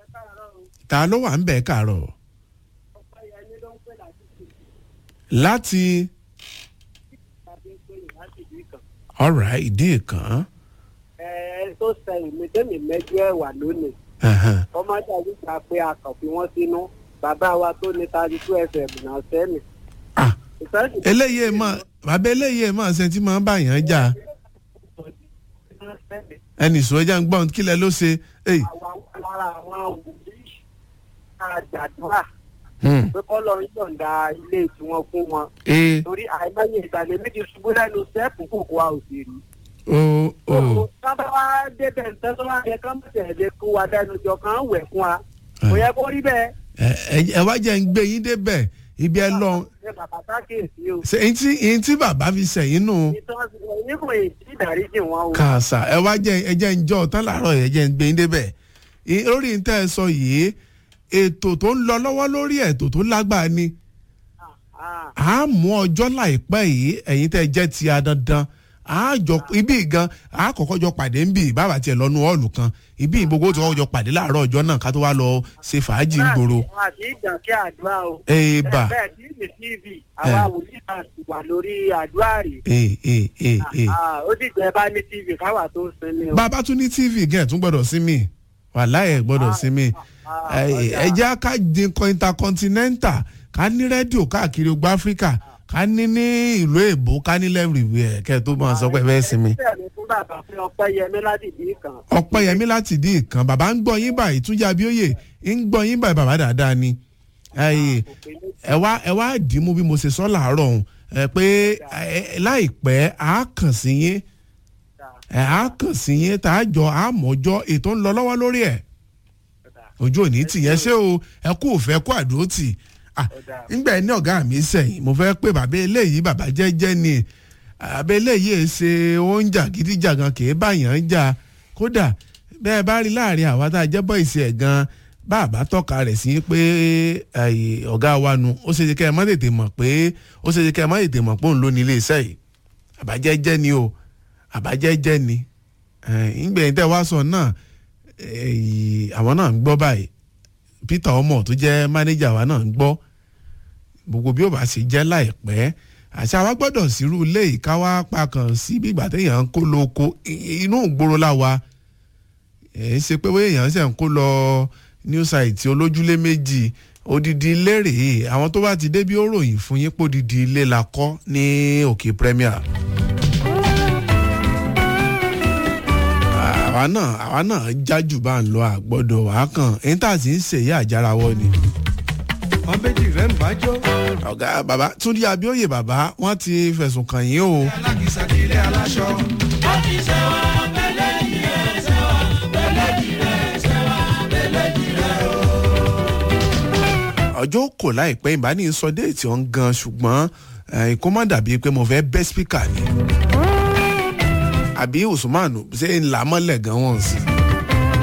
ta ló wà ń bẹ̀ káàárọ̀ láti alright ìdí ìkan ẹ tó sẹ́yìn mi tẹ́mi mẹ́jọ ẹ̀ wà lónìí ẹ̀hẹ̀n. kọ́mọ́dà nígbà pé a kàn fi wọ́n sínú bàbá wa tó ní thirty two fm náà sẹ́mi. Ah, eléyìí mọ̀ bàbá eléyìí mọ̀ ṣe tí máa ń bá yàn jà ẹnì sọ ẹja ń gbọ́n kílẹ̀ ló ṣe èyí. lára àwọn wòlíì àjàdúrà Hmm. pé kọ́ lọ yọ̀ǹda ilé tiwọn fún wọn ee torí àìmọye ìgbàlẹ̀ méjì ṣubú lẹ́nu sẹ́ẹ̀pù kòkó a ò sì rí. o o sábà wá débẹ̀ nǹkan tó wá yẹ ká mọ̀ tẹ̀lé kó wa dẹnu jọ kàn án wẹ̀ fún wa kò yẹ kó rí bẹ́ẹ̀. ẹ ẹ- ẹ wá jẹ́ ń gbé yín débẹ̀ ibi ẹ lọ ṣe bàbá sákèsí o. ṣe èyí tí èyí tí bàbá fi sẹ̀yìn nù ìtàn nígbà èyí tí ìdáríjì wọn o. kàṣà ẹ wá jẹ́ ẹ jẹ́ ń jọ tán làárọ̀ ẹ jẹ́ ń gbé yín débẹ̀ I- lórí ń tẹ́ ẹ sọ yìí ètò tó ń lọ lọ́wọ́ lórí ètò tó lágbára ni Ah, a mú ọjọ́ láìpẹ́ yìí ẹ̀yin tẹ́ ẹ jẹ́ ti a dandan a jọ ibi gan a kọ́kọ́ jọ pàdé ń bì bàbá tiẹ̀ lọ́nu ọ̀ọ̀lù kan ibi gbogbo tí wọ́n jọ pàdé láàárọ̀ ọjọ́ náà ká tó wá lọ ṣe fàájì ń gbòòrò. àti ìgbà kí àdúrà o. èèbà bẹ́ẹ̀ tí ní tv àwa wòlíì náà ti wà lórí àdúrà rè. ee ee ee ee. Ah, ó sì jẹ́ bá ní tv káwà tó sinmi o. bàbá tún ní tv gẹ̀ tún gbọ́dọ̀ sí mi wàláyé gbọ́dọ̀ sí mi Ah, ẹ ọjà. ẹ jẹ́ ká dín kan intercontinental ká ní rédíò káàkiri ogbó áfíríkà ká ní ní ìlú èbó ká ní lẹ́rìíwẹ̀ kẹ́ ẹ tó máa sọ pé ẹ fẹ́ sinmi. bẹ́ẹ̀ ni fún bàbá fún ọpẹ́ yẹmí láti bí kan. ọpẹ́yẹmí láti dín ìkan bàbá ń gbọ́ yín báyìí túnjà abíóyè ń gbọ́ yín báyìí bàbá dáadáa ni Ẹyì, ẹ wá ẹ wá dìímú bí mo ṣe sọ làárọ̀ ọ̀hún ẹ pé ẹ, láìpẹ́ á kàn sí yín ẹ á kàn sí yín tá a jọ àmọ́jọ́ ètò ń lọ lọ́wọ́ lórí ẹ̀ ojú òní tìyẹn ṣé o ẹ kú òfẹ́ kú àdúró tì Ah, ńgbà ẹ ní ọ̀gá mi sẹ́yìn mo fẹ́ pé bàbá eléyìí bàbá jẹ́jẹ́ ni bàbá eléyìí ẹ ṣe oúnjà gidijagan kì í báyàn ń jà kódà bẹ́ẹ̀ bá rí láàrin àwa tá a jẹ́ bọ́ ìsì ẹ̀ gan bàbá tọ́ka rẹ̀ sí pé ẹ̀yìn ọ̀gá wa nu ó ṣe kẹ́ ẹ má tètè mọ̀ pé ó ṣe kẹ́ ẹ má tètè mọ̀ pé òun ló ní ilé iṣẹ́ yìí àbájẹ́jẹ́ ni o àbájẹ́jẹ́ ni ìgbẹ̀yìn tẹ́ wá sọ náà ẹ̀yìn àwọn náà ń gbọ́ báyìí peter ọmọ tó jẹ́ mánéjà wa náà ń gbọ́ gbogbo bí ó bá ṣe jẹ́ láìpẹ́ àṣà wa gbọ́dọ̀ sírú ilé ìka wá pakàn sí bí ìgbà téèyàn ń kó lóko i- inú ìgboro láwa ẹ̀ ń ṣe pé bóyá èèyàn ṣe ń kó lọ new site olójúlé méjì odidi ilé rèé àwọn tó bá ti dé bí ó ròyìn fún yín pé odidi ilé la kọ́ ní òkè premier. àwa náà àwa náà jájú bá ń lọ àgbọ́dọ̀ wàá kàn èyí tá a sì ń ṣèyí àjárawọ́ ni wọn méjì rẹ ń bájọ. ọ̀gá bàbá túndí abíóyè bàbá wọ́n ti fẹ̀sùn kàn yín o. alákìsà ní ilé aláṣọ. ọjọ́ kò láìpẹ́ ìbáni sọ déètì ọ̀hún gan ṣùgbọ́n eh, kó má dàbí pé mo fẹ́ bẹ́ spíkà ni. àbí usman ṣe ń là mọ́lẹ̀ gan wọ́n sí.